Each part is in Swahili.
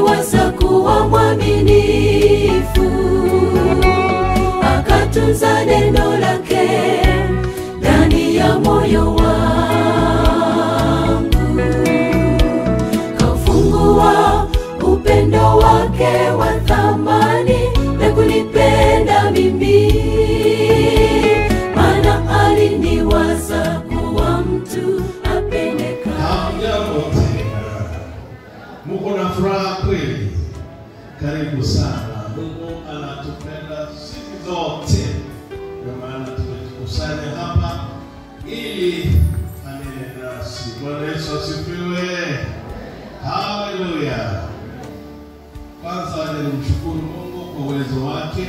aliniwasa kuwa mwaminifu, akatunza neno lake ndani ya moyo wangu, kaufungua upendo wake wa thamani na kunipenda mimi, maana aliniwasa kuwa mtu apendeka. Hamjambo tena, muko na furaha kweli? Karibu sana. Mungu anatupenda siku zote, ndio maana tumejikusanya hapa ili anene nasi. Bwana Yesu asifiwe, haleluya. Kwanza nilimshukuru Mungu kwa uwezo wake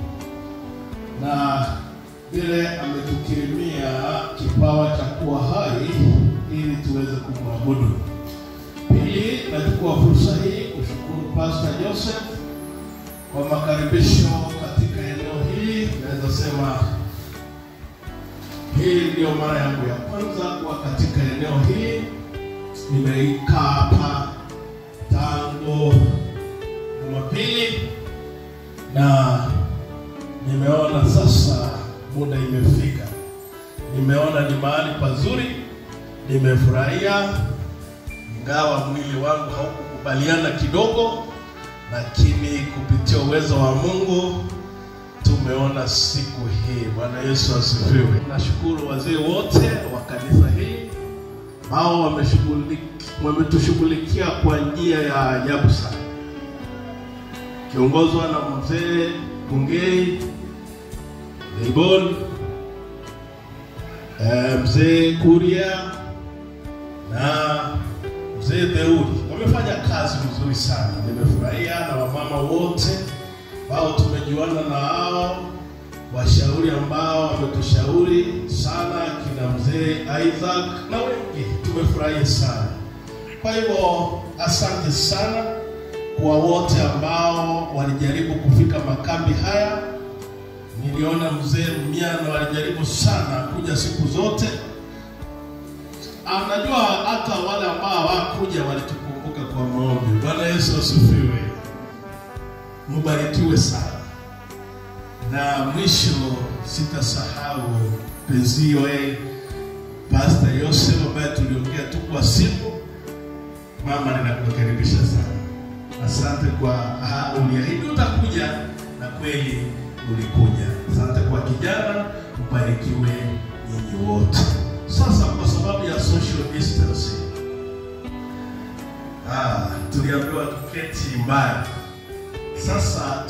na vile ametukirimia kipawa cha kuwa hai ili tuweze kumwabudu. Pili, nachukua fursa hii kushukuru Pastor Joseph kwa makaribisho katika eneo hili. Naweza sema hii ndio mara yangu ya kwanza kuwa katika eneo hili. Nimeikaa hapa tangu Jumapili na nimeona sasa muda imefika. Nimeona ni mahali pazuri, nimefurahia, ingawa mwili wangu haukukubaliana kidogo, lakini kupitia uwezo wa Mungu tumeona siku hii. Bwana Yesu asifiwe. Nashukuru wazee wote wa kanisa hili ambao wameshughuliki- wametushughulikia kwa njia ya ajabu sana, kiongozwa na mzee Bungei Leibon, eh, mzee Kuria na mzee Deudi wamefanya kazi nzuri sana. Nimefurahia na wamama wote ambao tumejuana na hao, washauri ambao wametushauri sana, kina mzee Isaac na wengi, tumefurahia sana. Kwa hivyo asante sana kwa wote ambao walijaribu kufika makambi haya. Niliona mzee Mmiano alijaribu sana kuja siku zote. Ah, Najua hata wale ambao hawakuja walitukumbuka kwa maombi. Bwana Yesu asifiwe, mubarikiwe sana. Na mwisho sitasahau penzio eh, Pastor Yosef ambaye tuliongea tu kwa simu. Mama, ninakukaribisha sana. Asante kwa ah, uliahidi utakuja na kweli ulikuja. Asante kwa kijana, mbarikiwe nyinyi wote. Sasa kwa sababu ya social distancing, ah, tuliambiwa tuketi mbali. Sasa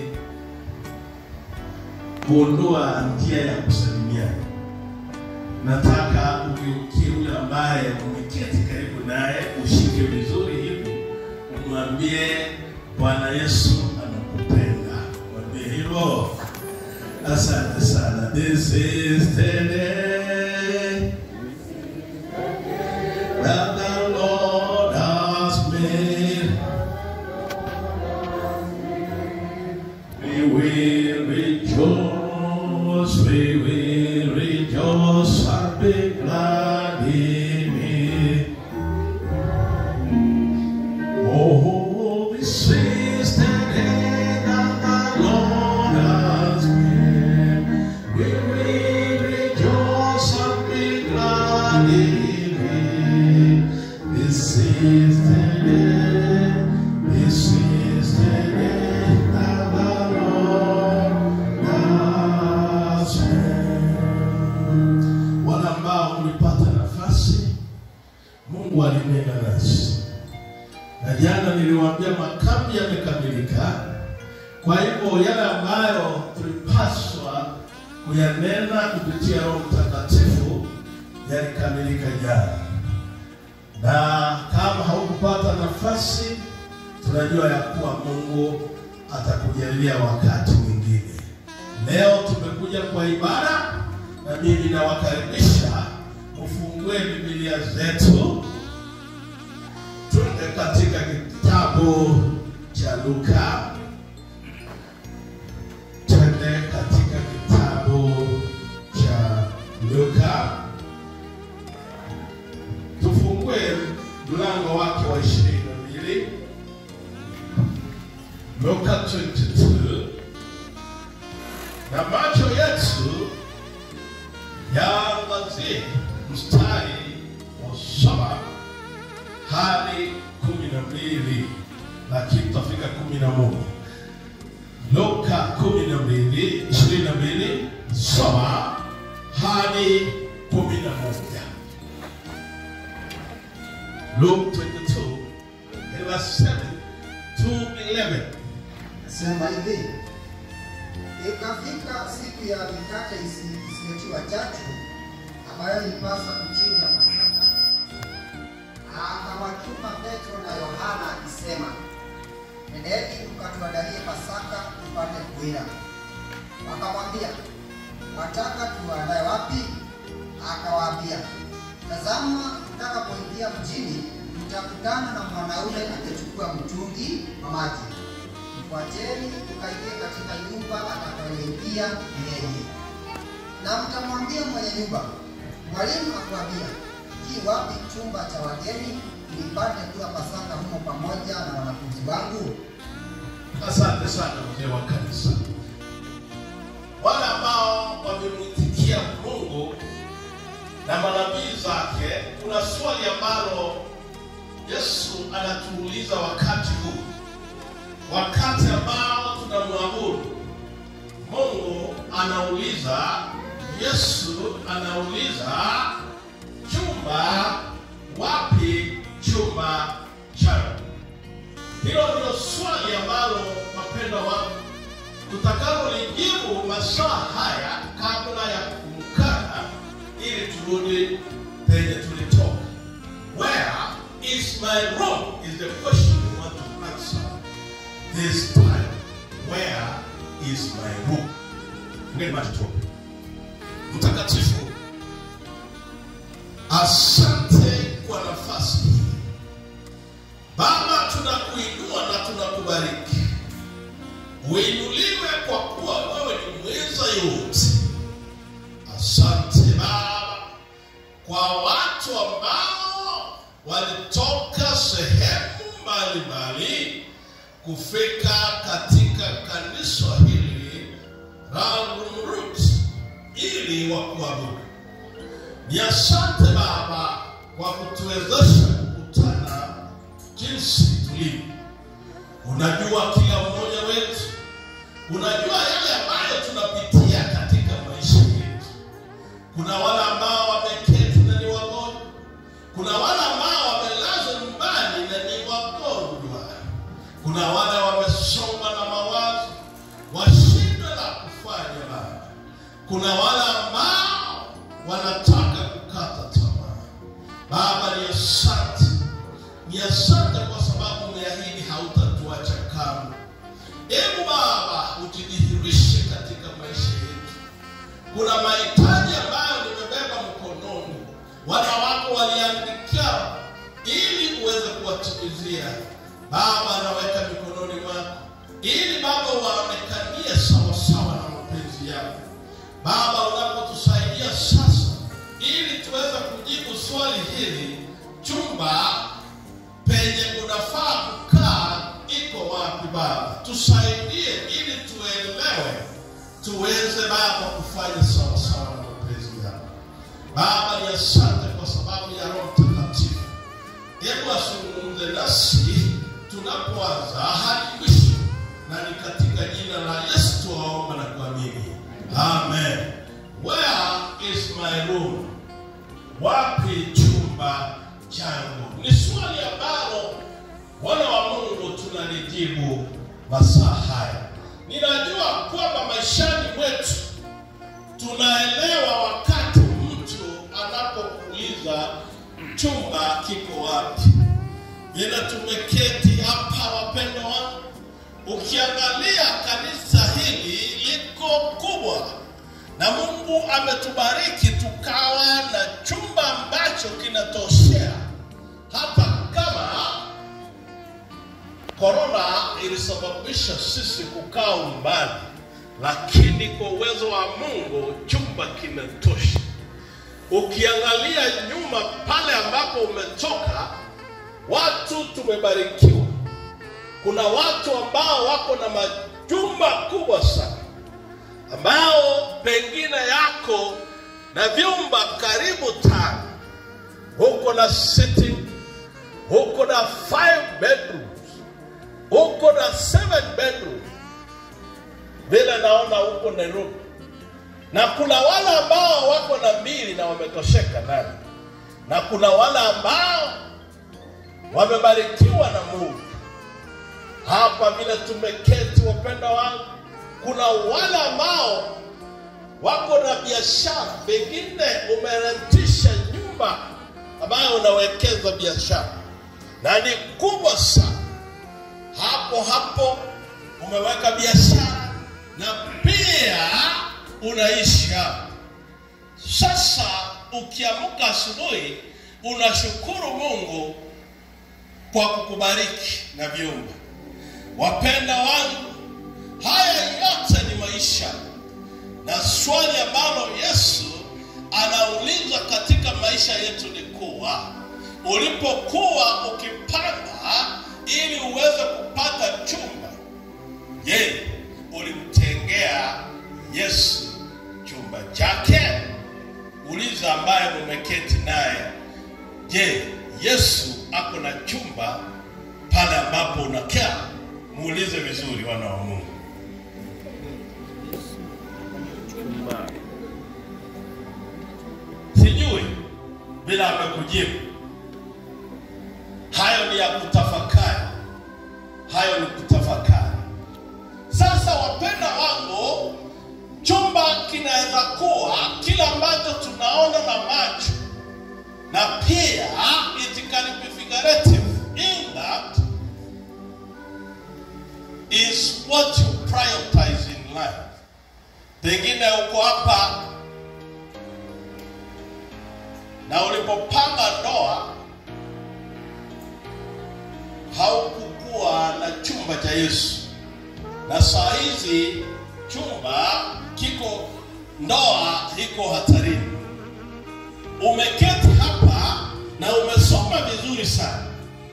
tuliondua njia ya kusalimiana. Nataka ugeukie yule ambaye umeketi karibu naye, ushike vizuri hivi, umwambie Bwana Yesu anakupenda. Mwambie hivyo. Asante sana. This is the day that the Lord has made. We will rejoice, we will rejoice and be glad in it. Oh, this is the day that the Lord has made. We will rejoice and be glad in it. This is the day, this is the day that the Lord has made. Wale ambao mlipata nafasi, Mungu alinena nasi na jana niliwaambia makambi yamekamilika. Kwa hivyo yale ambayo tulipaswa kuyanena kupitia Roho Mtakatifu yalikamilika jana, na kama haukupata nafasi, tunajua ya kuwa Mungu atakujalia wakati mwingine. Leo tumekuja kwa ibada, na mimi nawakaribisha ufungue Biblia zetu Twende katika kitabu cha Luka, twende katika kitabu cha Luka, tufungue mlango wake wa ishirini na mbili Luka 22 na macho yetu yaangazie mstari wa saba hadi kumi na mbili lakini tutafika kumi na moja Luka kumi na mbili ishirini na mbili saba hadi kumi na moja Luke 22 verse 7 to 11 Sema hivi, ikafika siku ya mikate isi- isiyotiwa chachu ambayo ilipasa kuchinja Pasaka, akawatuma Petro na Yohana akisema, nendeni mkatuandalie Pasaka tupate kuila. Wakamwambia, wataka tuandae wapi? Akawaambia, tazama, mtakapoingia mjini mtakutana na mwanaume akichukua mtungi wa maji Mfuateni ukaingie katika nyumba atakayoingia yeye, na mtamwambia mwenye nyumba, mwalimu akwambia, ki wapi chumba cha wageni nipate kula Pasaka humo pamoja na wanafunzi wangu? Asante sana mzee wa kanisa, wale ambao wamemwitikia Mungu na manabii zake. Kuna swali ambalo Yesu anatuuliza wakati huu, wakati ambao tunamwabudu Mungu. Anauliza, Yesu anauliza, chumba wapi? Chumba changu. Hilo ndio swali ambalo wapendwa wangu tutakapolijibu masaa haya kabla ya kumkana, ili turudi penye tulitoka. Where is my room is the question we want to answer this time. Where is my room? Ngeni macho tuombe. Mtakatifu, asante kwa nafasi hii Baba, tunakuinua na tunakubariki. Uinuliwe kwa kuwa wewe ni mweza yote. Asante Baba kwa watu ambao walitoka sehemu mbalimbali kufika katika kanisa hili la Roots ili wakuabudu. Ni asante Baba kwa kutuwezesha kukutana jinsi tulivyo. Unajua kila mmoja wetu, unajua yale ambayo tunapitia katika maisha yetu. Kuna wale ambao wameketi na ni wagonjwa, kuna wale ambao wamelazwa nyumbani na ni wagonjwa, kuna wale wamesongwa na mawazo, washindwe la kufanya Baba. Kuna wale ambao wanataka kukata tamaa. Baba, ni asante ni asante kwa sababu umeahidi hautatuacha kamwe. Hebu Baba ujidhihirishe katika maisha yetu. Kuna mahitaji ambayo nimebeba mkononi, wana wako waliandikia ili uweze kuwatimizia. Baba, naweka mikononi mwako ili Baba waonekanie sawasawa na mapenzi yako. Baba, unapotusaidia sasa, ili tuweze kujibu swali hili, chumba penye unafaa kukaa iko wapi Baba? Tusaidie ili tuelewe, tuweze Baba kufanya sawasawa na mapenzi yako. Baba, ni asante kwa sababu ya Roho Mtakatifu. Hebu azungumze nasi tunapoanza hadi mwisho, na ni katika jina la Yesu tuwaomba na kuamini, amen. Where is my room? Wapi chumba changu? Ni swali ambalo wana wa Mungu tunalijibu masaa haya. Ninajua kwamba maishani mwetu tunaelewa wakati mtu anapokuuliza chumba kiko wapi. Ila tumeketi hapa, wapendwa wangu, ukiangalia kanisa hili liko kubwa na Mungu ametubariki tukawa na chumba ambacho kinatoshea, hata kama korona ilisababisha sisi kukaa umbali, lakini kwa uwezo wa Mungu chumba kinatosha. Ukiangalia nyuma pale ambapo umetoka, watu tumebarikiwa. kuna watu ambao wako na majumba kubwa sana ambao pengine yako na vyumba karibu tano huko na sitting huko na five bedrooms huko na seven bedrooms vile naona huko nairobi na kuna wale ambao wako na mbili na wametosheka ndani na kuna wale ambao wamebarikiwa na mungu hapa vile tumeketi wapenda wangu kuna wale ambao wako na biashara pengine umerentisha nyumba ambayo unawekeza biashara na ni kubwa sana hapo hapo umeweka biashara na pia unaishi hapo sasa ukiamka asubuhi unashukuru mungu kwa kukubariki na vyumba wapenda wangu haya yote ni maisha na swali ambalo yesu anauliza katika maisha yetu ni kuwa ulipokuwa ukipanga ili uweze kupata chumba je ulimtengea yesu chumba chake uliza ambaye umeketi naye je yesu ako na chumba pale ambapo unakaa muulize vizuri wana wa mungu sijui bila amekujibu hayo ni ya kutafakari hayo ni kutafakari sasa wapenda wangu chumba kinaweza kuwa kile ambacho tunaona na macho na pia it can be figurative in that is what you prioritize in life pengine uko hapa na ulipopanga ndoa haukukuwa na chumba cha yesu na saa hizi chumba kiko ndoa iko hatarini umeketi hapa na umesoma vizuri sana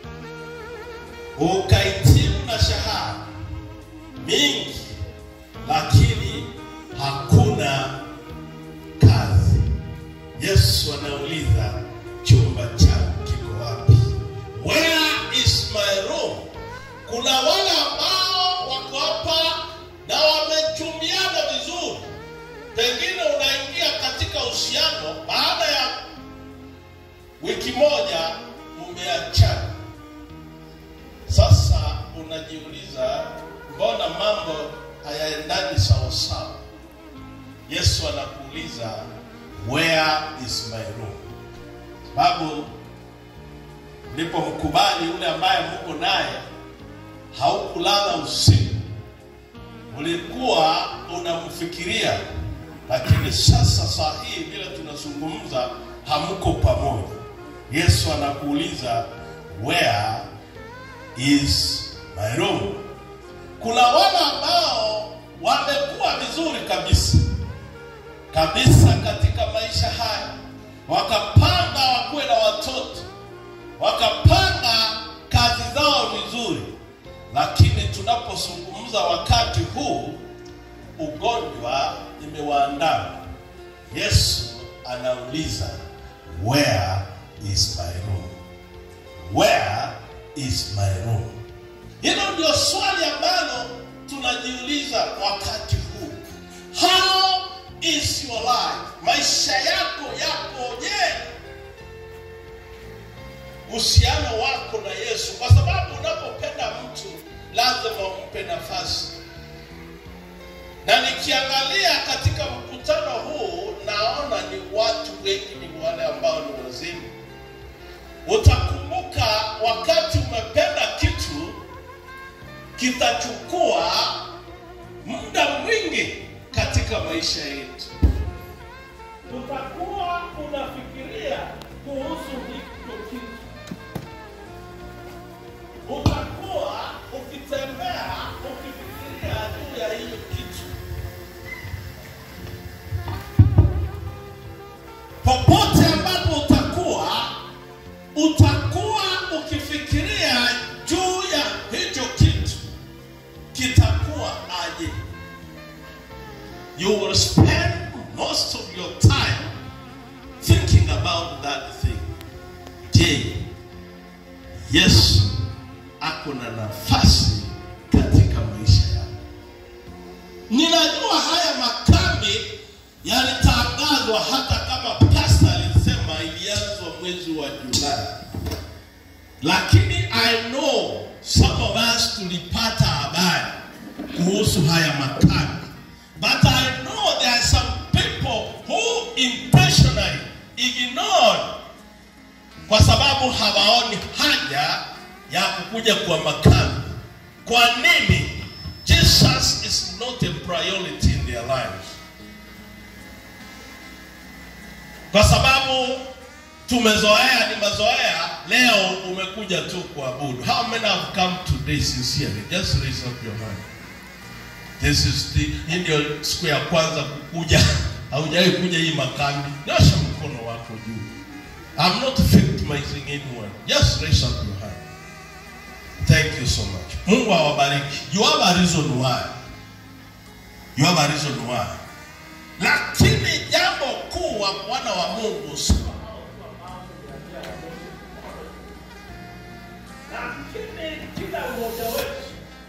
ukahitimu na shahada mingi lakini hakuna kazi yesu anauliza chumba changu kiko wapi where is my room kuna wale ambao wako hapa na wamechumiana vizuri pengine unaingia katika uhusiano baada ya wiki moja umeachana sasa unajiuliza mbona mambo hayaendani sawasawa yesu anakuuliza where is my room sababu mlipomkubali yule ambaye muko naye haukulala usiku ulikuwa unamfikiria lakini sasa saa hii vile tunazungumza hamko pamoja yesu anakuuliza where is my room kuna wale ambao wamekuwa vizuri kabisa kabisa katika maisha haya wakapanga wakuwe na watoto wakapanga kazi zao vizuri lakini tunapozungumza wakati huu ugonjwa imewaandama yesu anauliza where is my room where is my room hilo ndio swali ambalo tunajiuliza wakati huu how is your life maisha yako yakoje uhusiano wako na yesu kwa sababu unapopenda mtu lazima umpe nafasi na nikiangalia katika mkutano huu naona ni watu wengi ni wale ambao ni wazima utakumbuka wakati umependa kitu kitachukua muda mwingi katika maisha yetu utakuwa unafikiria kuhusu hicho kitu utakuwa ukitembea ukifikiria juu ya hiyo kitu popote ambapo utakuwa utakuwa ukifikiria juu ya hicho kitu je, Yesu ako na nafasi katika maisha yako? Ninajua haya makambi yalitangazwa hata kama pasta alisema ilianzwa mwezi wa Julai, lakini I know some of us tulipata habari kuhusu haya makambi, but I know there are some people who intentionally ignored kwa sababu hawaoni haja ya kukuja kwa makambi. Kwa nini? Jesus is not a priority in their lives. Kwa sababu tumezoea, ni mazoea. Leo umekuja tu kuabudu. How many have come today sincerely? Just raise up your hand. This is the hii ndio siku ya kwanza kukuja, haujawahi kuja hii makambi. Nyosha mkono wako juu. I'm not victimizing anyone. Just raise up your hand. Thank you so much. Mungu awabariki. You have a reason why. You have a reason why. Lakini jambo kuu wa mwana wa Mungu si lakini kila mmoja wetu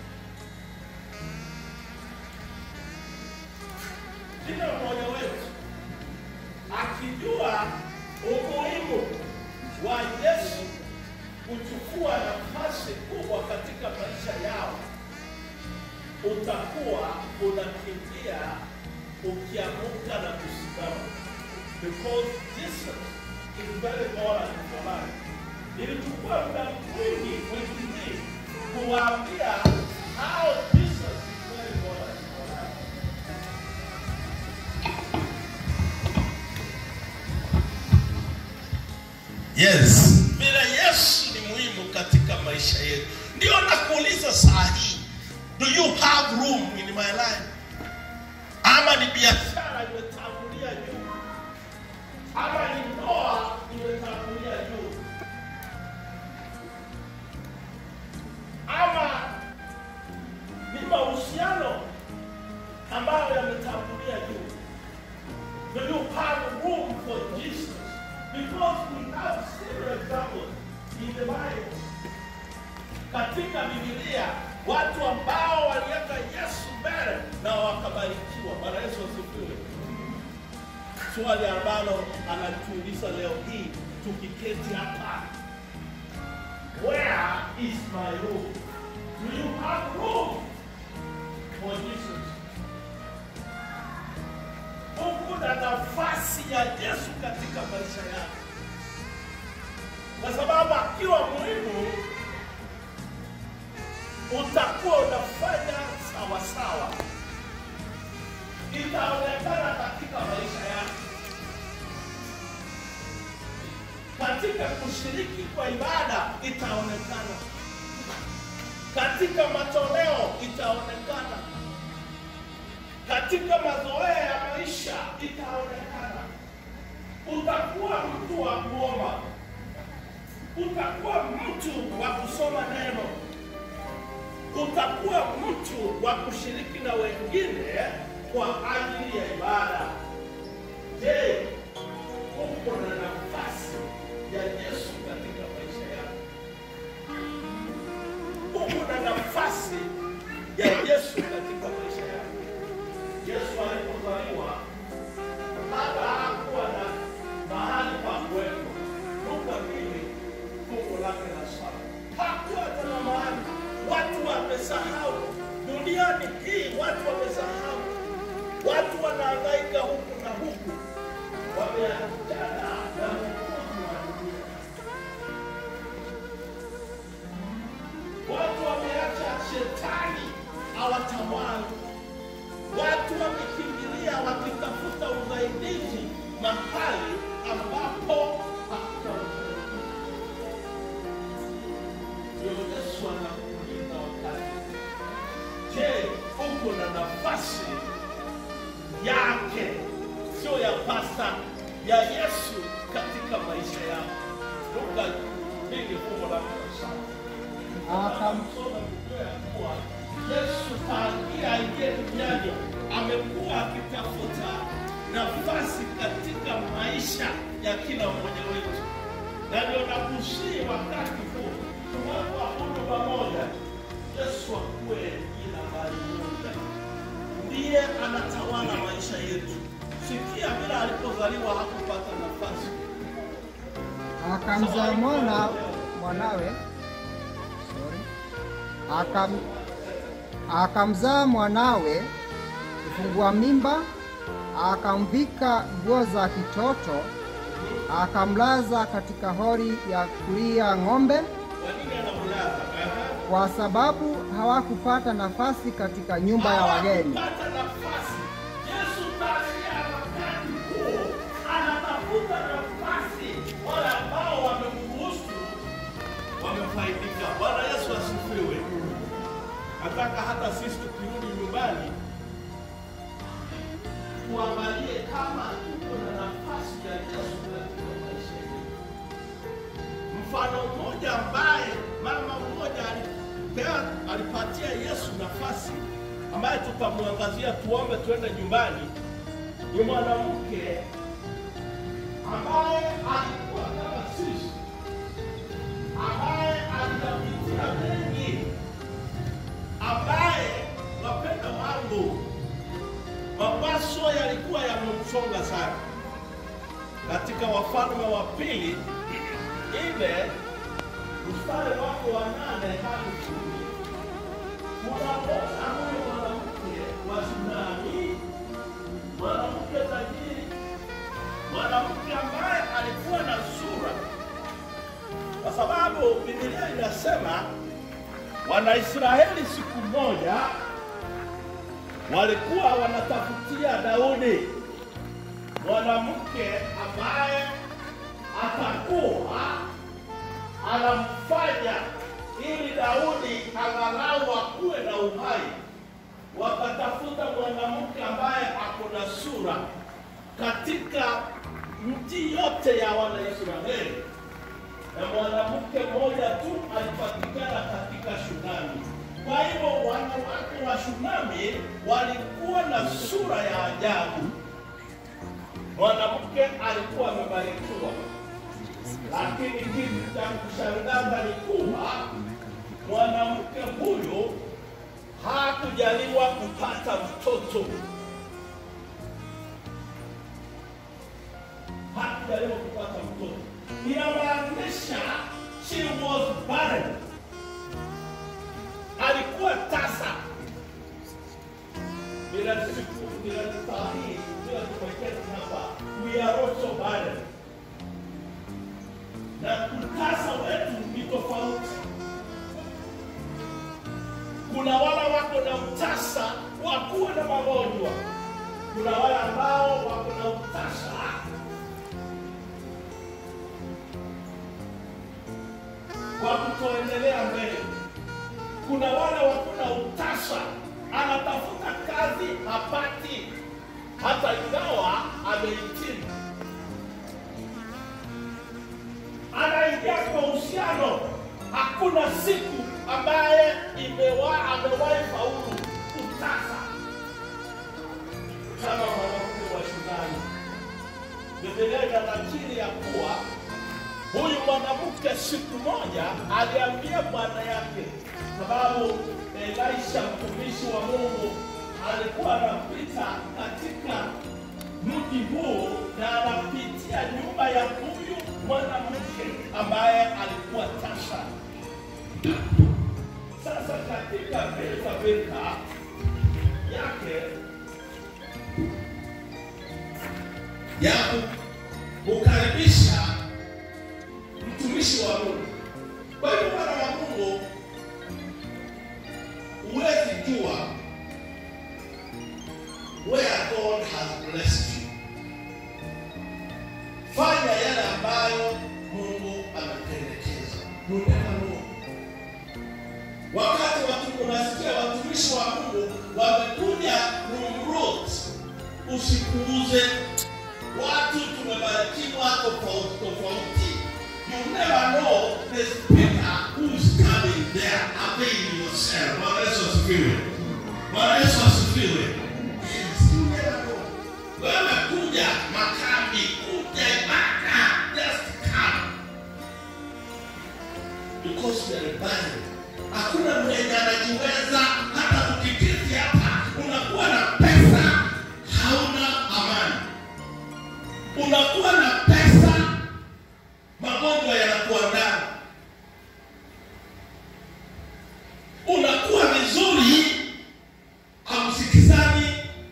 kila mmoja wetu akijua umuhimu wa Yesu kuchukua nafasi kubwa katika maisha yao, utakuwa unakimbia ukiamuka na kusimama, because Jesus is very important in your life. Nilichukua muda mwingi wiki hii kuwaambia how Jesus is very important in your life. Yes, vile Yesu ni muhimu katika maisha yetu. Ndio nakuuliza saa hii, do you have room in my life? Ama ni biashara imetangulia juu, ama ni ndoa imetangulia juu, ama ni mahusiano ambayo yametangulia juu. Do you have room for Jesus? Because we have several examples in the Bible. Katika Biblia watu ambao waliweka Yesu mbele na wakabarikiwa. Bwana Yesu asifiwe. Swali ambalo anatuuliza leo hii tukiketi hapa, where is my room? Do you have room for Jesus? Uko na nafasi ya Yesu katika maisha yako, kwa sababu akiwa muhimu utakuwa unafanya sawa sawa, itaonekana katika maisha yako, katika kushiriki kwa ibada itaonekana, katika matoleo itaonekana katika mazoea ya maisha itaonekana. Utakuwa mtu wa kuomba, utakuwa mtu wa kusoma neno, utakuwa mtu wa kushiriki na wengine kwa ajili ya ibada. Je, uko na nafasi ya Yesu katika maisha yako? Uko na nafasi ya Yesu katika maisha yako? Yesu alipozaliwa hata hakuwa na mahali pa kuwepo. Luka mbili fungu lake la saba. Hakuwa tena mahali, watu wamesahau. Duniani hii watu wamesahau, watu wanahangaika huku na huku, wameachana na Mwokozi wa dunia. Watu wameacha shetani awatawala watu wamekimbilia wakitafuta usaidizi mahali ambapo hakuna usaidizi. Ndio Yesu anakuuliza wakati, je, uko na nafasi yake, sio ya pasta, ya Yesu katika maisha yako? Luka mbili fungu la kumi na saba. Akamsoma kujua ya kuwa Yesu tangia aingie duniani amekuwa akitafuta nafasi katika maisha ya kila mmoja wetu. na ndio nakusii wakati huu tunapoabudu pamoja, Yesu akuwe jina bali moja, ndiye anatawala maisha yetu. Sikia vile alipozaliwa hakupata nafasi akamzaa mwana mwanawe sorry, akam, akamzaa mwanawe kufungua mimba, akamvika nguo za kitoto, akamlaza katika hori ya kulia ng'ombe, kwa nini anamlaza? Aha. kwa sababu hawakupata nafasi katika nyumba ya wageni. Hawakupata nafasi. Yesu tangia wakati huo anatafuta nafasi, wale ambao wamemruhusu wamefaidika. Bwana Yesu asifiwe. Nataka hata sisi tukirudi nyumbani tuangalie kama tuko na nafasi ya Yesu katika maisha yetu. Mfano mmoja ambaye mama mmoja alipea alipatia Yesu nafasi ambaye tutamwangazia, tuombe tuende nyumbani, ni mwanamke ambaye alikuwa kama sisi, ambaye aliyapitia mengi, ambaye wapenda wangu, mawazo yalikuwa yamemsonga sana. Katika Wafalme wa Pili ile mstari wake wa nane hadi kumi unaona huyu mwanamke wa Sunami, mwanamke tajiri, mwanamke ambaye alikuwa na sura, kwa sababu Biblia inasema Wanaisraeli siku moja walikuwa wanatafutia Daudi mwanamke ambaye atakuwa anamfanya ili Daudi angalau akuwe na uhai. Wakatafuta mwanamke ambaye ako na sura katika nchi yote ya Wanaisraeli, na mwanamke mmoja tu alipatikana katika Shunami. Kwa hivyo wanawake wa Shunami walikuwa na sura ya ajabu. Mwanamke alikuwa amebarikiwa lakini kitu cha kushangaza ni kuwa mwanamke huyu hakujaliwa kupata mtoto, hakujaliwa kupata mtoto. Inamaanisha she was barren, alikuwa tasa. Bila siku bila saa hii bila tumeketi hapa, we are also barren na utasa wetu ni tofauti. Kuna wale wako na utasa wa kuwa na magonjwa, kuna wale ambao wako na utasa wa kutoendelea mbele. Kuna wale wako na utasa, anatafuta kazi hapati, hata ingawa amehitimu anaingia kwa uhusiano, hakuna siku ambaye imewa amewahi faulu kutasa kama mwanamke wa Shunami. Biblia inanakili ya kuwa huyu mwanamke siku moja aliambia bwana yake, sababu Elisha mtumishi wa Mungu alikuwa anapita katika mji huu na anapitia nyumba ya huyu mwanamke ambaye alikuwa tasa. Sasa katika vita vita yake ya kukaribisha mtumishi wa Mungu. Kwa hiyo wana wa Mungu, huwezi jua where God has blessed you. Fanya yale ambayo Mungu amependekeza. You never know. Wakati watu unasikia watumishi wa Mungu wamekuja kumrot, usikuuze. Watu tumebarikiwa tofauti tofauti. You never know the speaker who is coming there. Avail yourself. Bwana Yesu asifiwe. Bwana Yesu asifiwe. Yes, you never know. Wewe kuja makambi, kuja ibada, just come. because we are rebellion. Hakuna mwenye anajiweza, hata tukiketi hapa, unakuwa na pesa, hauna amani. Unakuwa na pesa, magonjwa yanakuandama. Unakuwa vizuri, hamsikizani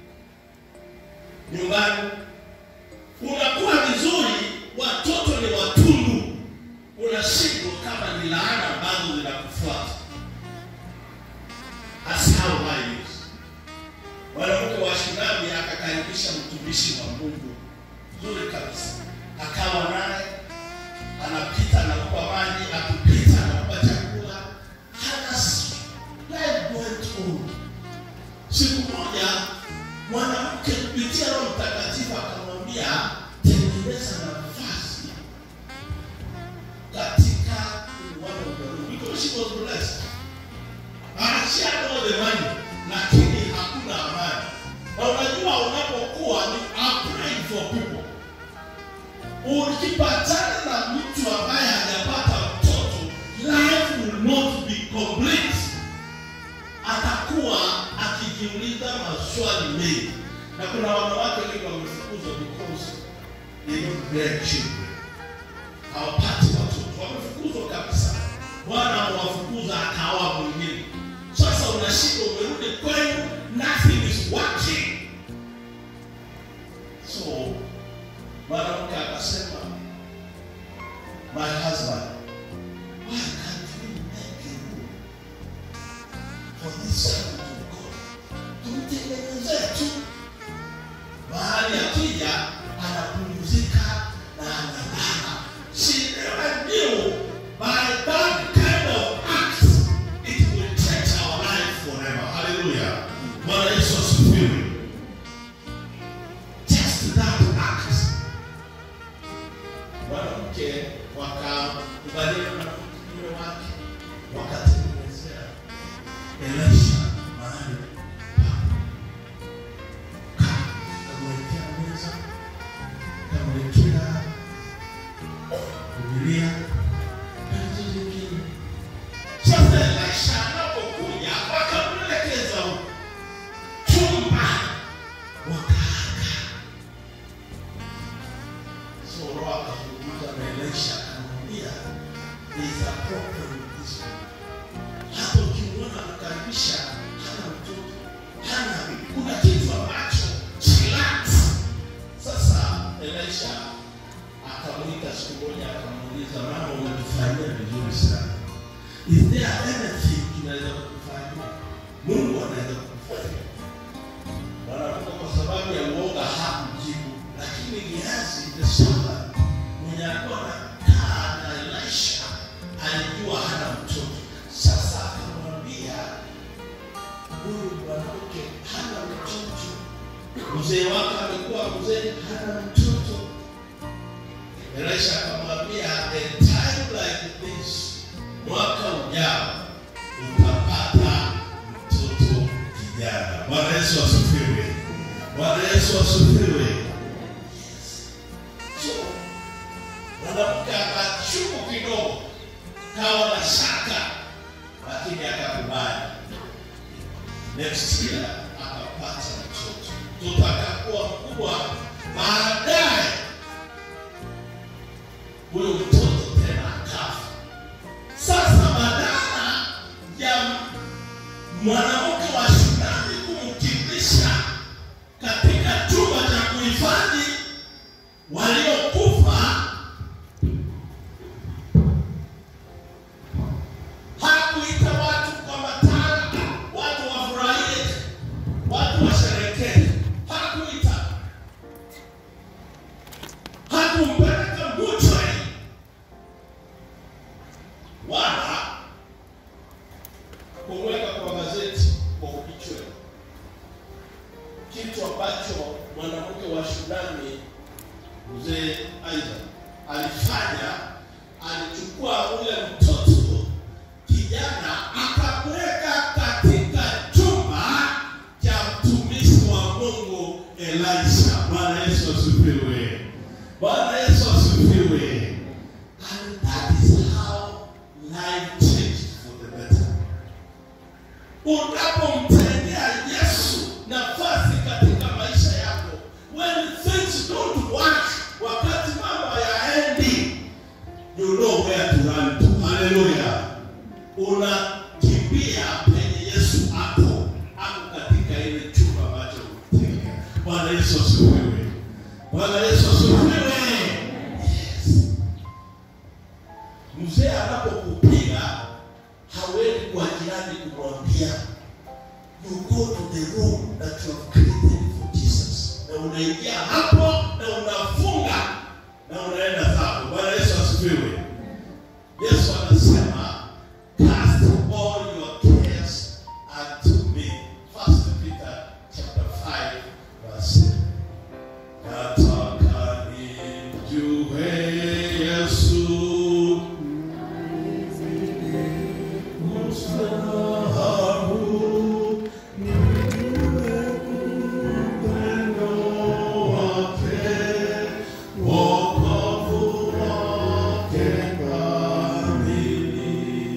nyumbani. Unakuwa vizuri, watoto ni watundu, unashindwa kama ni laana ambazo zinakufuata. That's how life is. Mwanamke wa Shunami akakaribisha mtumishi wa Mungu nzuri kabisa, akawa naye anapita anakupa maji, akipita anakupa chakula, hana s- life went on. Siku moja mwanamke kupitia Roho Mtakatifu akamwambia, tengeneza nafasi katika one of the room because she was blessed. And she had all the money, lakini hakuna amani. Na unajua unapokuwa ni applying for people, ukipatana na mtu ambaye hajapata mtoto, life will not be complete. Atakuwa akijiuliza maswali mengi, na kuna wanawake wengi wamefukuzwa because they don't bear children hawapati watoto, wamefukuzwa kabisa. Bwana amewafukuza akaoa mwingine. Sasa unashinda, umerudi kwenu, nothing is working. So mwanamke akasema, my husband, why can't we make a room for this servant of God? Tumtengenezee tu mahali akija anapumzika na analala. She never knew by that kind of act it will change our life forever. Hallelujah. Bwana Yesu asifiwe. Just that act. Mwanamke wakakubaliana na mume wake wakatengenezea Elisha mahali pa kamwekea meza, kamwekea Biblia na vitu vingine. Sasa Elisha anapokuja wakamwelekeza chumba, wakaaga. So Roho akazungumza na Elisha akamwambia, there is a problem with this man. Hapo ukimwona anakaribisha hana mtoto, hana kuna kitu ambacho chillax. Sasa Elisha akamwita siku moja, akamuuliza mama, umetufanyia vizuri sana, is there anything tunaweza kukufanyia? Mungu anaweza kukufanyia. Mwanamke kwa sababu ya uoga hakujibu, lakini Gehazi the servant mwenye alikuwa anakaa na Elisha alijua hana mtoto. Sasa akamwambia huyu mwanamke hana mtoto, mzee wake amekuwa mzee, hana mtoto. Elisha akamwambia a time like this, mwaka ujao utapata mtoto kijana. Bwana Yesu asifiwe. Bwana Yesu asifiwe. So mwanamke akachungu kidogo, kawa na shaka, lakini akakubali. Next year akapata mtoto, mtoto akakuwa mkubwa. Baadaye huyo mtoto tena akafa. Sasa badala ya mwanamke wa Shunami kumkimbiza katika chumba cha kuhifadhi waliokufa, hakuita watu kwa matanga, watu wafurahie, watu washerekee. Hakuita, hakumpeleka buchari wala kumweka kwa gazeti kwa kichwa, kitu ambacho mwanamke wa Shunami mzee Isaac alifanya, alichukua ule mtoto kijana akamweka katika chumba cha mtumishi wa Mungu Elisha. Bwana Yesu asifiwe. Bwana Yesu asifiwe. And that is how life you know where to run to. Hallelujah. Unakimbia penye Yesu hapo, hapo katika ile chumba ambacho umetenga. Bwana Yesu asifiwe. Bwana Yesu asifiwe. Yes. Mzee anapokupiga hawezi kwa jirani kumwambia you go to the room that you have created for Jesus. Na unaingia hapo na unafunga na unaenda zako. Bwana Yesu asifiwe. Yesu anasema cast all your cares unto me. First Peter chapter 5 verse 7. Nataka nimjue Yesu mstahabu nijue upendo wake wokovu wake kamili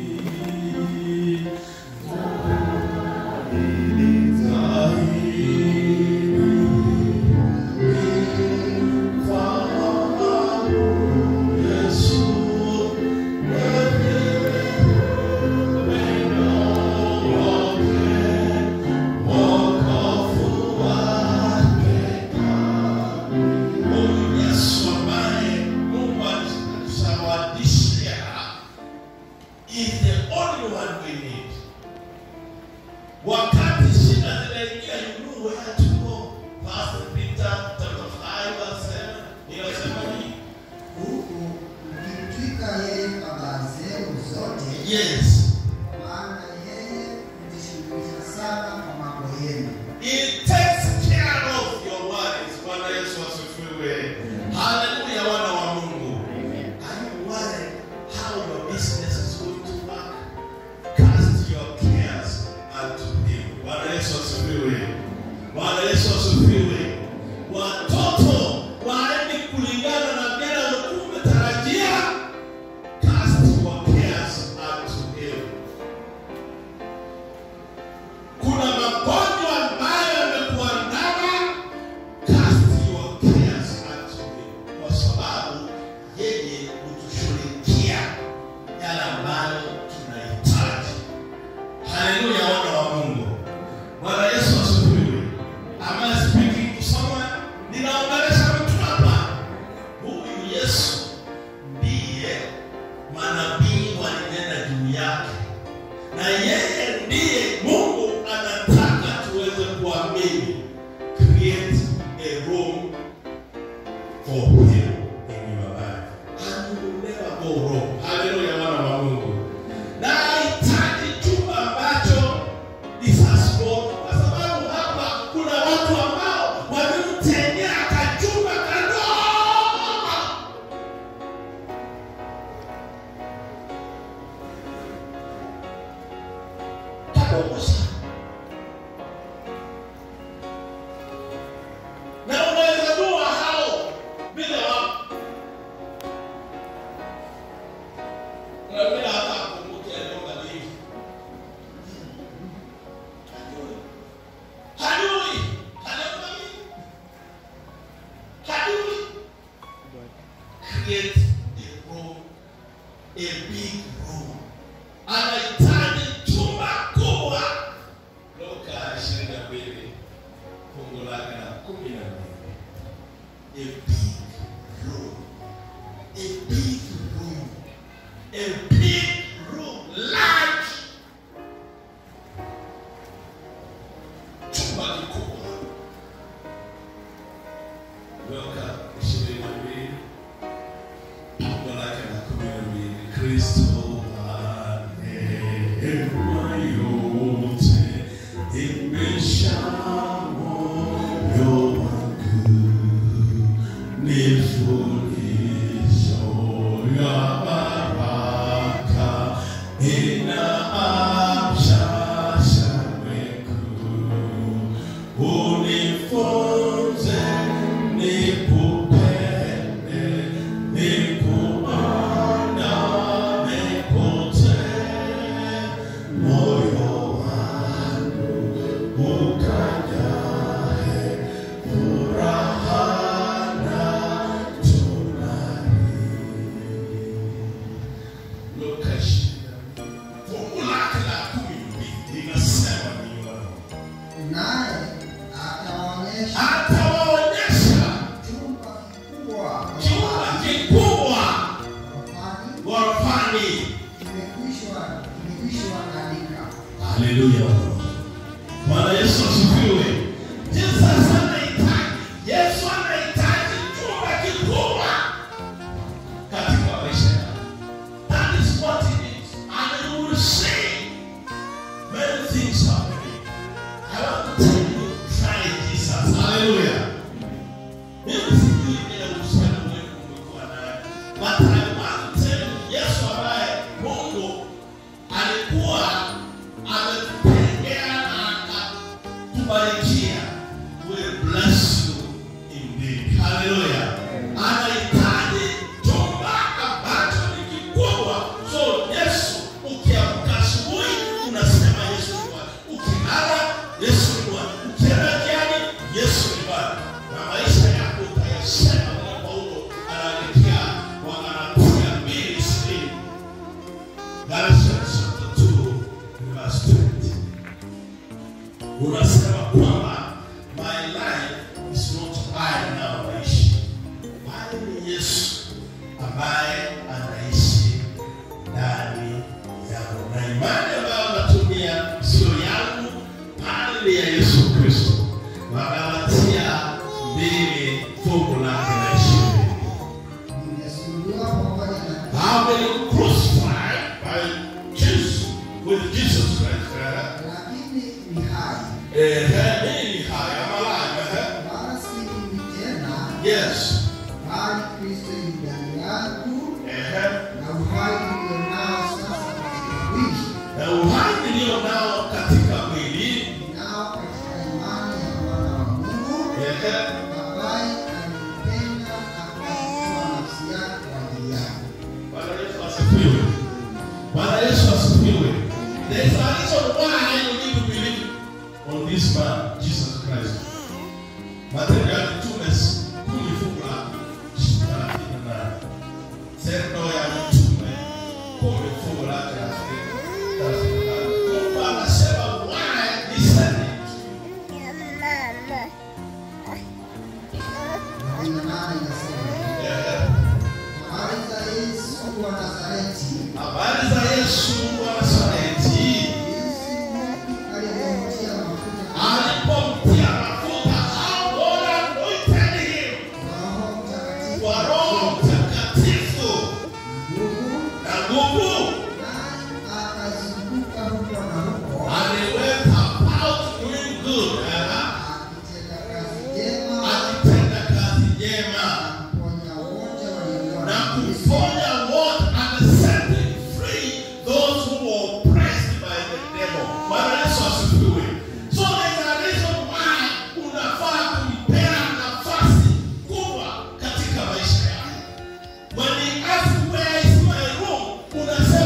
is the only one we need. Wakati shida zinaingia, you know where to go. First Peter chapter 5 verse 7 inasema hivi. huku mkimtwika yeye habari zenu zote, Yes. maana yeye hujishughulisha sana kwa mambo yenu. It takes care of your worries. Bwana Yesu asifiwe. Hallelujah, wana wa Mungu. Are you worried how your business is going to work? Cast your cares unto him. Bwana Yesu asifiwe. Bwana Yesu asifiwe. Watoto waende kulingana na vile ulikuwa umetarajia. Cast your cares unto him. Kuna magonjwa ambayo yamekuandama, cast your cares unto him, kwa sababu yeye hutushughulikia yale ambayo tunahitaji. Haleluya, wana wa Mungu. Bwana Yesu asifiwe. Am I speaking to someone? Ninaongelesha mtu hapa. Huyu Yesu ndiye manabii walinena juu yake na yeye ndiye Mungu anataka tuweze kuamini. Create a room for him in your life and you will never go wrong. Haleluya, wana wa Mungu. Na hahitaji chumba ambacho ni sasport, kwa sababu hapa kuna watu ambao wamemtengea kachumba kadogo kadogo sana. Na unaweza jua hao vile wako. Na vile hata akumbuke alioga hivi. Hajui. Hajui. Alioga hivi. Hajui. Create a room, a big room anahitaji chumba kubwa. Luka ishirini na mbili fungu lake la kumi na mbili. A big room, a big room, a big room, large. Chumba kikubwa. Luka ishirini na mbili fungu lake la kumi na mbili. Kristo neema yote imesha moyo wangu, ni fundisho ya baraka inaamsha shauku. Unifunze nikupende, nikuandame kote, moyo wangu ukajae furaha na tumaini. kutoka ishirini na mbili fungu lake la kumi na mbili linasema nini wana naye atawaonyesha atawaonyesha chumba kikubwa chumba kikubwa ghorofani ghorofani kimekwisha kimekwisha andika haleluya bwana yesu asifiwe jesus anahitaji yesu anahitaji chumba kikubwa katika maisha yako that is what it is and you will see many things happening i want to tell you try jesus haleluya mimi sijui ile uhusiano wenu umekuwa naye but i want to tell you yesu ambaye mungu alikuwa ametupendea na akatubarikia will bless you indeed. Hallelujah. Anahitaji chumba ambacho ni kikubwa. So Yesu ukiamka asubuhi unasema Yesu ni Bwana. Ukilala Yesu ni Bwana. Ukienda jiani Yesu ni Bwana. Na maisha yako utayasema vile Paulo anaandikia wa Galatia mbili ishirini. Galatians chapter 2 verse 20. Unasema kwamba my life is not I now naishi, bali ni Yesu ambaye anaishi ndani yangu, na imani ambayo natumia sio yangu, bali ni ya Yesu Kristo. Wagalatia mbili fungu lake la ishirini. nimesulubiwa pamoja na I've been crucified by Jesus with Jesus Christ. eh? lakini ni hai Eh, eh, mimi ni hai, I'm alive. eh? wala si mimi tena Yes. bali kristo yu ndani yangu Eh, na uhai ulionao sasa katika mwili na uhai nilio nao katika mwili ninao katika imani ya mwana wa mungu eh, ambaye alinipenda na kuitoa nafsi yake kwa ajili yangu Bwana Yesu asifiwe. Bwana Yesu asifiwe. There is a reason why you need to believe on this man, Jesus Christ. Matendo ya Mitume kumi fungu la thelathini na nane. Tendo ya Mitume kumi fungu la thelathini thelathini na nane. Mungu anasema why he sent him. arobaini na nane inasema Eh, habari za yesu wa nazareti Habari za Yesu wa Nazareti. jinsi mungu alivyomtia mafuta alipomtia mafuta au bora anointed him roho mtakatifu kwa Roho Mtakatifu nguvu na nguvu, naye akazunguka huko na huko and he went about doing good, eh, akitenda kazi njema akitenda kazi njema kuponya wote waliokuwa na na Yesu. kuponya wote and setting free those who were oppressed by the devil. Bwana Yesu asifiwe. So there is a reason why unafaa kumpea nafasi kubwa katika maisha yako. When he asks where is my room, unasema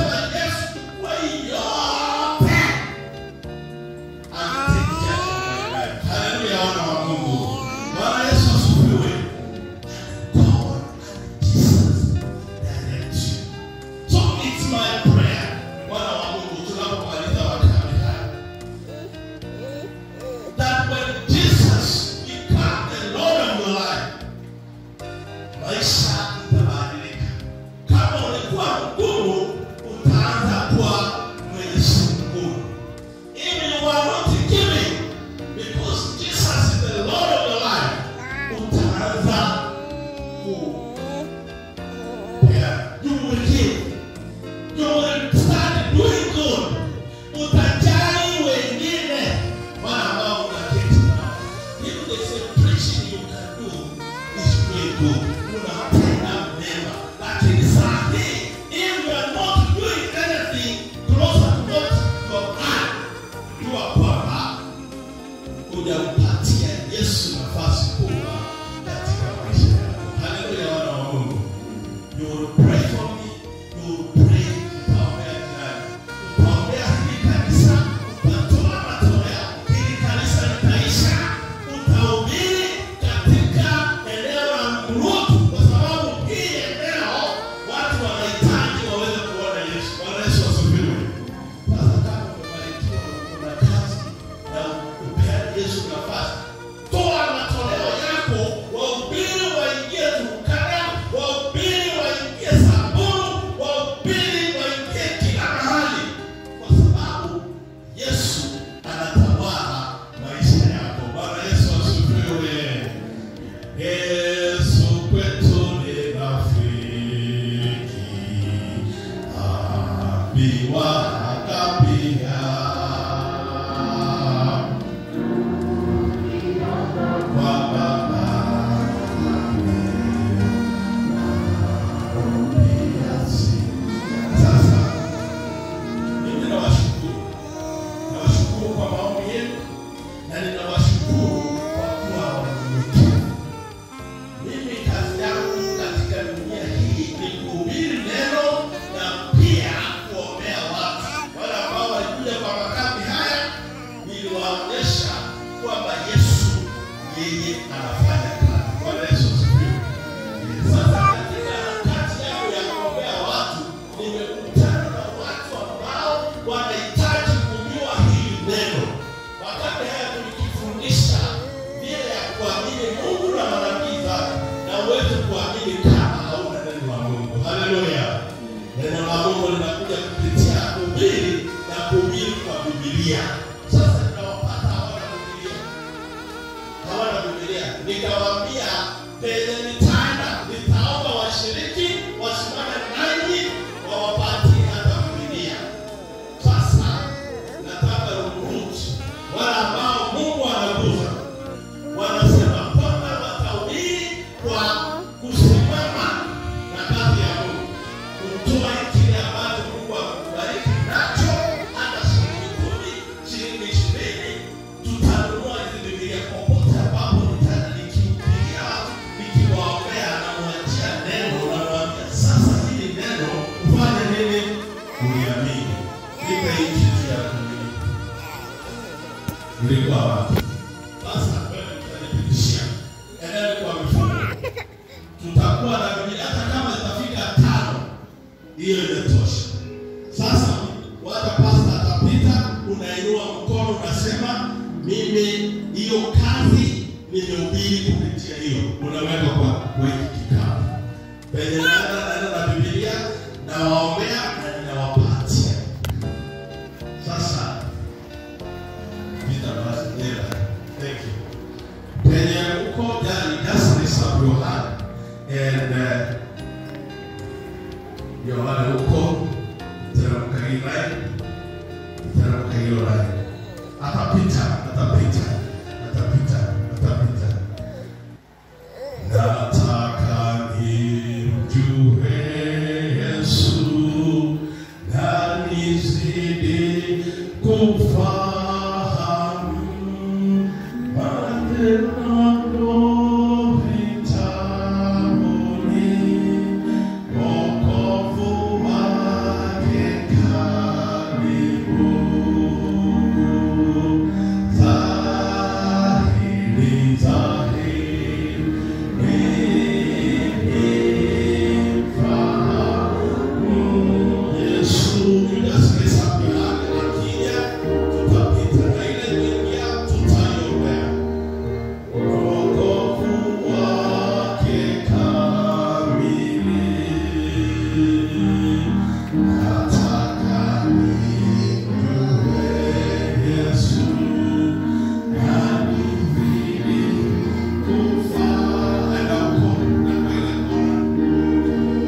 viwaka pia kwa Baba kiasi. Sasa mimi nawashukuru, nawashukuru kwa maombi yenu na ninawashukuru kwa kuwa wanyenyekevu. Mimi kazi yangu katika dunia hii ni kuhubiri neno na pia kuombea watu. Wale ambao walikuja kwa makambi haya, niliwaonyesha kwamba Yesu yeye anafanya kazi. Bwana Yesu asifiwe. Sasa katika harakati yangu ya kuombea watu, nimekutana na watu ambao wanahitaji kujua hili neno. Wakati haya tulikifundisha vile ya kuamini Mungu na manabii zake, na uweze kuamini kama hauna neno la Mungu. Haleluya! Neno la Mungu linakuja kupitia kuhubiri na kuhubiri kwa Biblia. Sasa tunawapata hawana Biblia hawana Biblia. Nikawaambia penye nitaenda nitaomba washiriki wasimame nanyi wawapatie hata Biblia. Sasa nataka ruhusu wale ambao Mungu anagusa wanasema kwamba watahubiri kwa kusimama na kazi ya Mungu, kutoa kile ambacho Mungu amekubariki nacho, hata shilingi kumi, shilingi ishirini, tutanunua hizi Biblia popote ambapo nitaenda nikihubiria watu, nikiwaombea, namwachia neno, namwambia sasa, hili neno ufanye nini? Uliamini. Nipe hii kitu ya kuamini. Mlikuwa wapi? Sasa wewe utanipitishia. Endelea kwa mifumo. Tutakuwa na Biblia hata kama itafika tano. Hiyo imetosha. Sasa wata pasta atapita, unainua mkono unasema mimi hiyo kazi nimehubiri kupitia hiyo. Unaweka kwa kwa hiki kikapu. Penye naenda naenda na Biblia nawaombea na ninawapatia. Sasa Peter Basdela. Thank you. Penye uko ndani just raise up your hand and uh, Yohana uko teremka hii line, teremka hiyo line. Atapita, atapita, atapita, atapita. Nataka nimjue Yesu na nizidi kufahamu maneno vitabuni, wokovu wake karibu. Dhahiri, dhahiri, Yesu ninasikiliza milango ikija, tutapita na ile kuingia tutaiombea. Wokovu wake kamili. Nataka nimjue Yesu na nizidi kufahamu. Enda huko, enda ile kona.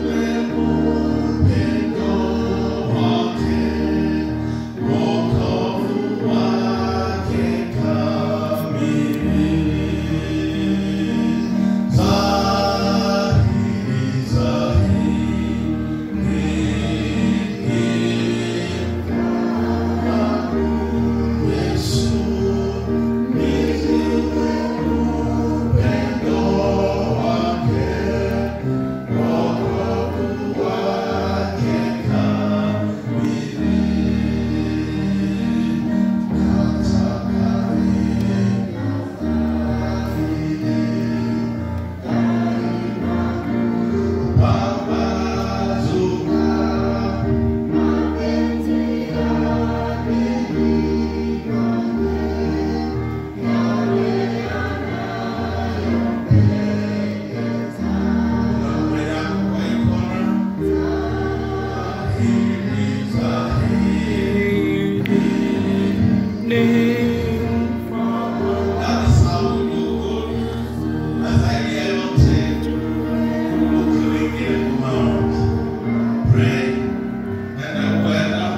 That is how we do good. Na zaidi ya yote, kumbuke wengine kwa maombi. Pray. Nenda kwenda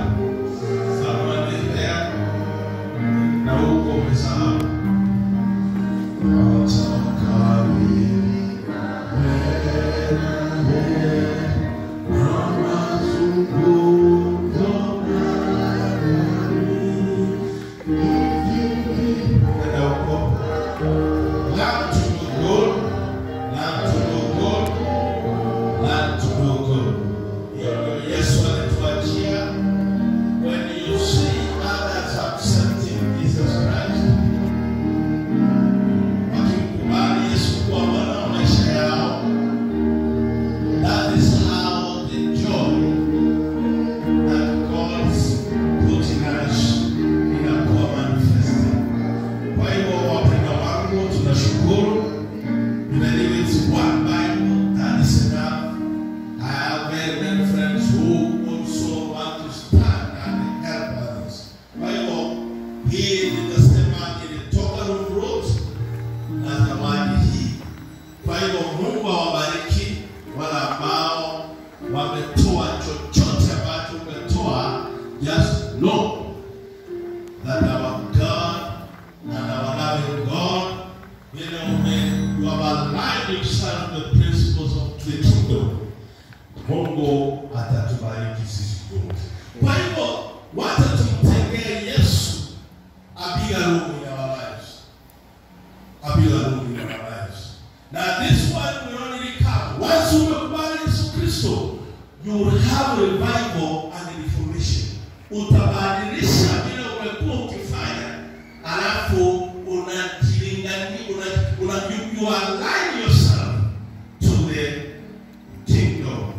utabadilisha vile umekuwa ukifanya, alafu unajilingani una, una, you, you align yourself to the kingdom.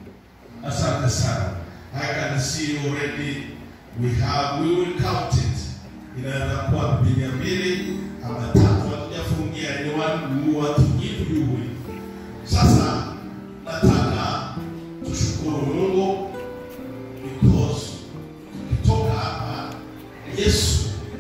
Asante sana. I can see already we have we will count it. Inaweza kuwa Biblia mbili ama tatu, hatujafungia ni watu watu give you will. Sasa nataka tushukuru Mungu because tukitoka hapa Yesu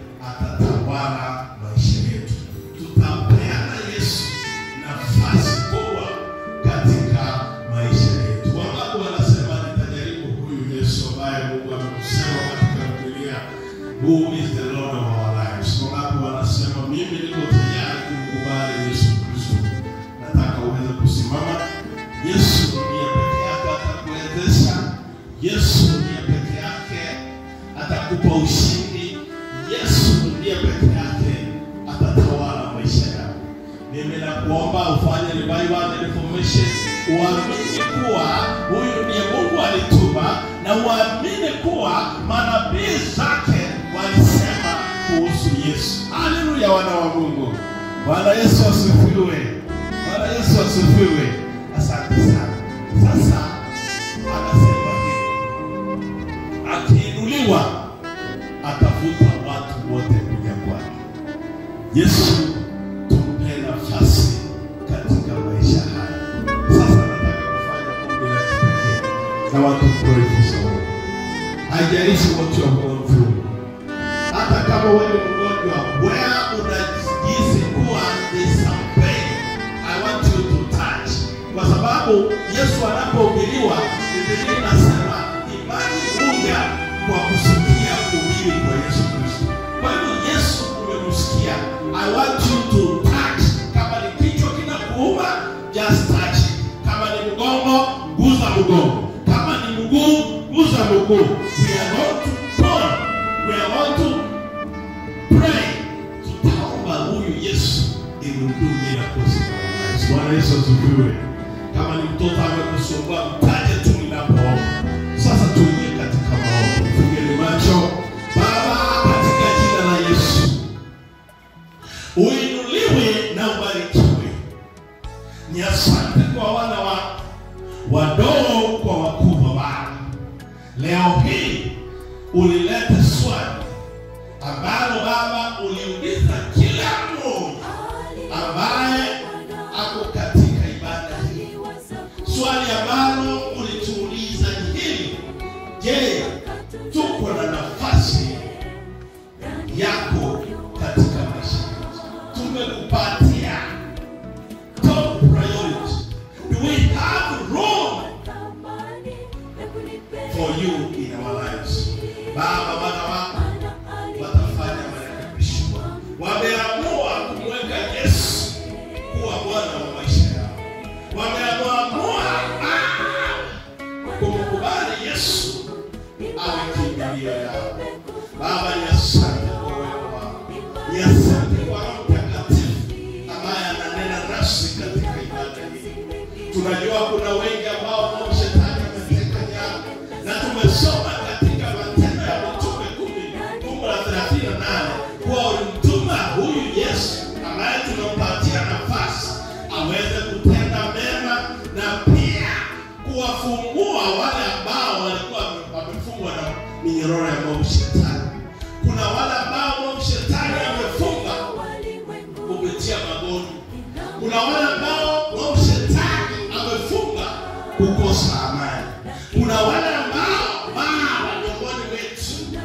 atatawala maisha yetu. Tutapeana Yesu nafasi kubwa katika maisha yetu. Wangapi wanasema nitajaribu huyu Yesu ambaye Mungu amekusema katika Biblia, who is the Lord of our lives. Wangapi wanasema mimi niko tayari kumkubali Yesu Kristo. Nataka uweze kusimama. Yesu ndiye peke yake atakuwezesha. Yesu ndiye peke yake atakupa ushindi. Yesu ndiye peke yake atatawala maisha yako. Mimi nakuomba ufanye revival and reformation, uamini kuwa huyu ndiye Mungu alituma, na uamini kuwa manabii zake walisema kuhusu Yesu. Haleluya, wana wa Mungu. Bwana Yesu asifiwe. Bwana Yesu asifiwe. Asante sana. Sasa anasema hivi, akiinuliwa atavuta watu wote kuja kwake. Yesu tumpe nafasi katika maisha haya. Sasa nataka kufanya ombi la kipekee na watu pray for someone. Haijalishi what you have gone through. Hata kama wewe ni mgonjwa, where unajihisi kuwa there's some pain, I want you to touch. Kwa sababu Yesu anapohubiriwa, Biblia inasema imani huja kwa kusikia kuhubiri kwa Yesu Kristo. Kwa hivyo Yesu umemsikia. I want you to touch. Kama ni kichwa kinakuuma, just touch it. Kama ni mgongo, guza mgongo. Kama ni mguu, guza mguu. We are going to pray. We are going to pray. Tutaomba huyu Yesu imhudumie miracles in our lives. Bwana Yesu asifiwe. Kama ni mtoto amekusumbua, mtaje tu ninapoomba. Sasa tuingie katika maombi. Fungeni macho. Baba, katika jina la Yesu, uinuliwe na ubarikiwe. Ni asante kwa wana wa wadogo kwa wakubwa Baba. Leo hii ulileta swali ambalo Baba uliuliza kila mmoja ambaye ako katika ibada hii. Swali ambalo ulituuliza ni hili: Je, tuko na nafasi yako katika maisha yetu? Tumekupatia top priority. Do we have room for you in our lives? Baba, wana wako watafanya marekebisho. Wameamua kumweka Yesu kuwa Bwana wa maisha yao. Wameamua ah, kumkubali Yesu awe kimbilio yao. Baba, ni asante kwa uwepo wako, ni asante kwa Roho Mtakatifu ambaye ananena nasi katika ibada hii. Tunajua kuna wengi ambao Mungu shetani ameteka nyara, na tumesoma katika Matendo ya Mitume kumi fungu la thelathini na nane kuwa ulimtuma huyu Yesu ambaye tunampatia nafasi aweze kutenda mema na pia kuwafungua wale ambao walikuwa wamefungwa na minyororo ya Mungu shetani. Kuna wale ambao Mungu shetani amefunga kupitia magonjwa. Kuna wale ambao Mungu shetani amefunga kukosa amani. Kuna wale ambao baba miongoni wetu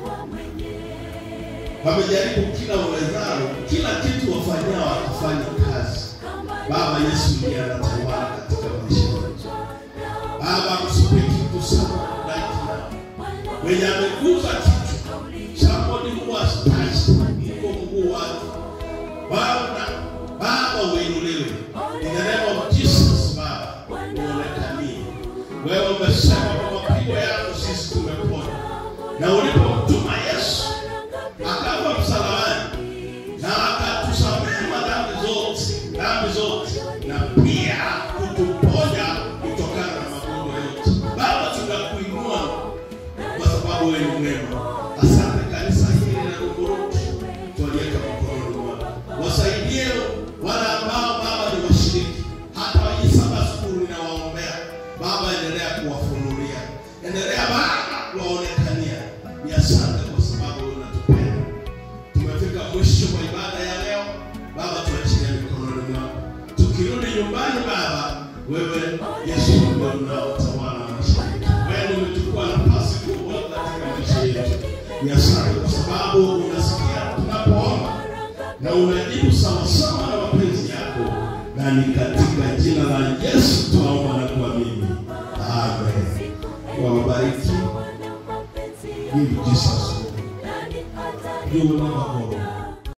wamejaribu kila uwezalo, kila kitu wafanyao wakafanya kazi. Baba Yesu ndiye anatawala katika maisha yetu. Baba, msipiki kusema right now. Mwenye ameguza kichwa, somebody who has touched iko mguu wake. Baba, Baba uinuliwe. In the name of Jesus, Baba, uonekanie. Wewe umesema kwa mapigo yako sisi tumepona. Na ulipomtuma Yesu akafa msalabani na akatusamehe madhambi zote, dhambi zote na pia kutuponya kutokana na magonjwa yote. Baba, tunakuinua kwa sababu sababu wewe ni mwema. Asante kanisa hili la Ruguruni twaliweka mikononi mwako, wasaidie wale ambao Baba ni washiriki, hata wajisaba skulu ninawaombea Baba, endelea kuwafunulia, endelea Baba kuwaonekania. Ni asante kwa sababu wewe unatupenda. Tumefika mwisho wa ibada ya leo Baba, tuachilie mikononi mwako. Tukirudi nyumbani Baba, wewe Yesu ndio unaotawala maisha yetu. Wewe umechukua nafasi kubwa katika maisha yetu. Ni asante kwa sababu unasikia tunapoomba na unajibu sawasawa na mapenzi yako, na ni katika jina la Yesu tunaomba na kuamini, amen. Wabariki in Jesus' name. You will never go wrong.